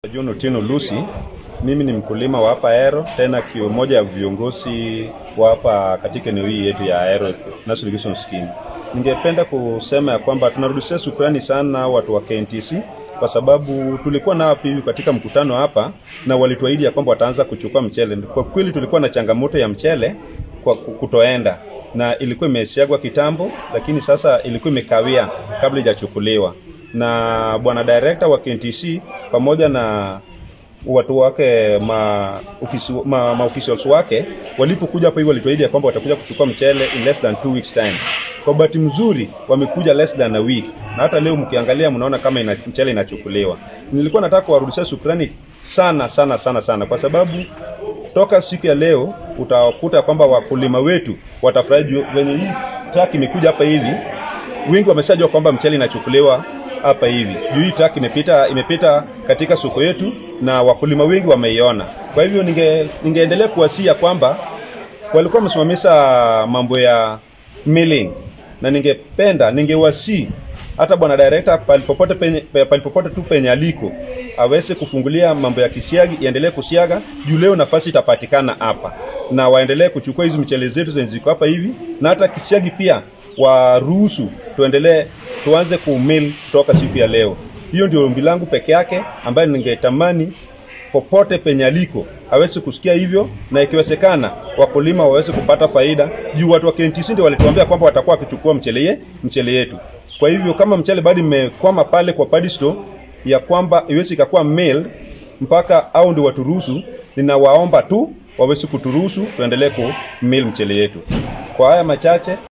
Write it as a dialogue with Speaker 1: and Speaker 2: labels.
Speaker 1: John Otieno Lucy, mimi ni mkulima wa hapa Ahero, tena kio moja ya viongozi wa hapa katika eneo hii yetu ya Ahero National Irrigation Scheme. Ningependa kusema ya kwamba tunarudishia shukrani sana watu wa KNTC kwa sababu tulikuwa nao pia katika mkutano hapa na walituahidi ya kwamba wataanza kuchukua mchele. Kwa kweli tulikuwa na changamoto ya mchele kwa kutoenda na ilikuwa imesiagwa kitambo, lakini sasa ilikuwa imekawia kabla ijachukuliwa na bwana director wa KNTC pamoja na watu wake ma, ofisi, ma, ma officials wake walipokuja hapa hivi walituahidi ya kwamba watakuja kuchukua mchele in less than two weeks time. Kwa bahati mzuri wamekuja less than a week, na hata leo mkiangalia mnaona kama ina, mchele inachukuliwa. Nilikuwa nataka kuwarudishia shukrani sana sana sana sana, kwa sababu toka siku ya leo utakuta kwamba wakulima wetu watafurahi juu venye hii truck imekuja hapa hivi, wengi wameshajua kwamba mchele inachukuliwa hapa hivi juu hii truck imepita imepita katika soko yetu na wakulima wengi wameiona. Kwa hivyo ninge, ningeendelea kuwasia kwamba walikuwa wamesimamisha mambo ya milling, na ningependa ningewasi hata bwana director palipopote penye, palipopote tu penye aliko aweze kufungulia mambo ya kisiagi iendelee kusiaga juu leo nafasi itapatikana hapa, na waendelee kuchukua hizi mchele zetu zenye ziko hapa hivi, na hata kisiagi pia waruhusu tuendelee tuanze kumil kutoka siku ya leo. Hiyo ndio ombi langu peke yake ambayo ningetamani popote penye aliko aweze kusikia hivyo, na ikiwezekana wakulima waweze kupata faida juu watu wa KNTC ndio walituambia kwamba watakuwa wakichukua mchele ye, mchele yetu. Kwa hivyo kama mchele bado imekwama pale kwa paddy store ya kwamba iwezi ikakuwa mail mpaka au ndio waturuhusu, ninawaomba tu waweze kuturuhusu tuendelee ku mail mchele yetu. Kwa haya machache